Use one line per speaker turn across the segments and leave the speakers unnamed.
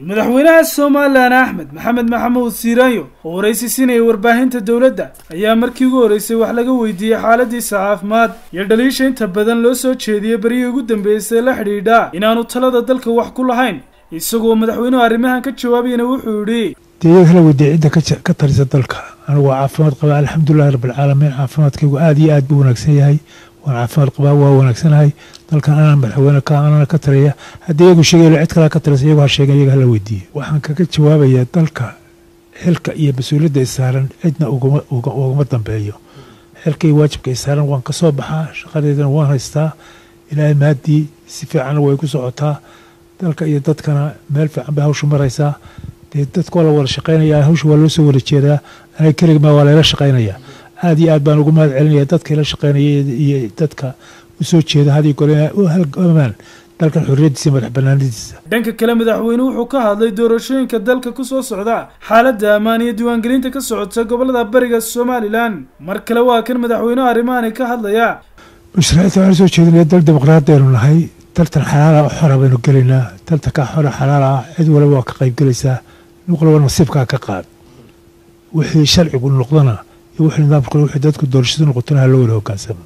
madaxweynaha somalilan axmed maxamed maxamuud siiraanyo oo waraysi siinaya warbaahinta dowladda ayaa markii ugu horreysay wax laga weydiiyey xaaladiisa caafimaad iyo dhaliisha inta badan loo soo jeediyey beryihii ugu dambeysay la xidhiidha inaanu talada dalka wax ku lahayn isagoo madaxweynuhu arrimahan ka jawaabayana wuxuu yidhi
dee iyaga hala weydiiya cidda ka talisa dalka anigu waa caafimaad qabaa alxamdulilahi rabbilcaalamiin caafimaadkaygu aada iyo aad buu wanaagsan yahay waan caafimaad qabaa waa wanaagsanahay dalkan anaa madaxweyne ka anana ka taliya haddii iyagu sheegaylo cid kalea ka talisa iyagu ha sheegen iyaga hala weydiiye waxaan kaga jawaabayaa dalka xilka iyo mas-uuliyadda isaaran cidna ugama dambeeyo xilka iyo waajibka isaaran waan ka soo baxaa shaqadeedana waan haystaa ilaahay maaddii si fiicanna way ku socotaa dalka iyo dadkana meel fiican bay hawshu maraysaa dee dadka waa la wada shaqaynaya hawsha waa loo soo wada jeedaa aniga keligma waa layla shaqaynayaa aada iyo aad baan ugu mahad celinaya dadka ila shaqaynaya iyo dadka u soo jeeda hadii gole u halgamaan dalkan xorriyaddiisa madax banaanadiisa
dhanka kale madaxweynuhu wuxuu ka hadlay doorashooyinka dalka ku soo socda xaaladda ammaan iyo diiwaangelinta ka socota gobolada bariga somalilan mar kale waa kan madaxweynuhu arrimahani ka hadlaya
musharaciinta waxaan soo jeedinaya dal dimuqraadiyanu nahay daltan xalaala xora baynu gelaynaa daltankaa xora xalaala ah cid waliba waa ka qayb gelaysaa nin walba nasiibkaa ka qaad wixii sharcigu noqdana iyo wixii nidaamku wixii dadku doorashadu noqotona ha loo wada hogaansamo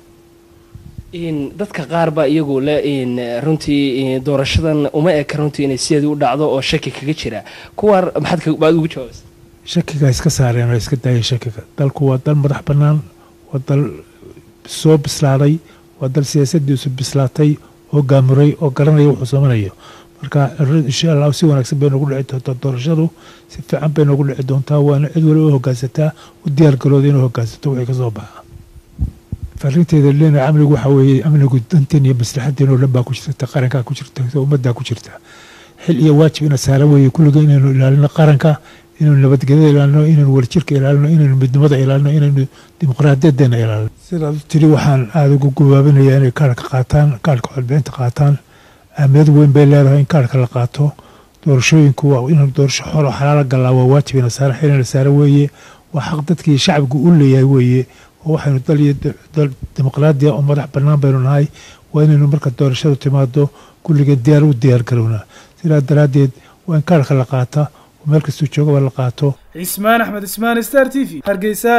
dadka qaar baa iyagu le runtii doorashadan uma eka runtii inay sideedii u dhacdo oo shaki kaga jira kuwaan maxaad ugu jawaabaysa
shakiga iska saareen oo iska daayeen shakiga dalku waa dal madax bannaan waa dal soo bislaaday waa dal siyaasadiisu bislaatay oo gaamuray oo garanaya wuxuu samanayo marka insha allah si wanaagsan bay noogu dhici doontaa doorashadu si fiican bay noogu dhici doontaa waana cid waliba u hogaansataa u diyaargarooda inuu hogaansato wixii ka soo baxa fariinteeda leena amnigu waxa weeye amnigu danteen iyo maslaxadeen oo dhan baa ku jirta qarankaa ku jirta ummaddaa ku jirta xil iyo waajib ina saaran weeye kulliga inaynu ilaalino qaranka inaynu nabadgelyada ilaalino inaynu warjirka ilaalino inaynu midnimada ilaalino inaynu dimuqraadiyadeena ilaalino sidaad u tiri waxaan aada ugu gubaabinayaa inay kaarhka qaataan kaarhka codbixinta qaataan ahmiyad weyn bay leedahay in kaarhka la qaato doorashooyinku waa inaynu doorasho xoro xalaala gallaa waa waajib ina saaran xil ina saaran weeye waa xaq dadkii shacbigu u leeyahay weeye oo waxaynu dal iyo dal dimuqraadiya oo madax bannaan baynu nahay waa inaynu marka doorashadu timaado kulligeed diyaar u diyaar garownaa sidaa daraaddeed waa in kaarhka la qaata oo meel kastuu joogaba la qaato
cismaan axmed ismaan star t v hargeysa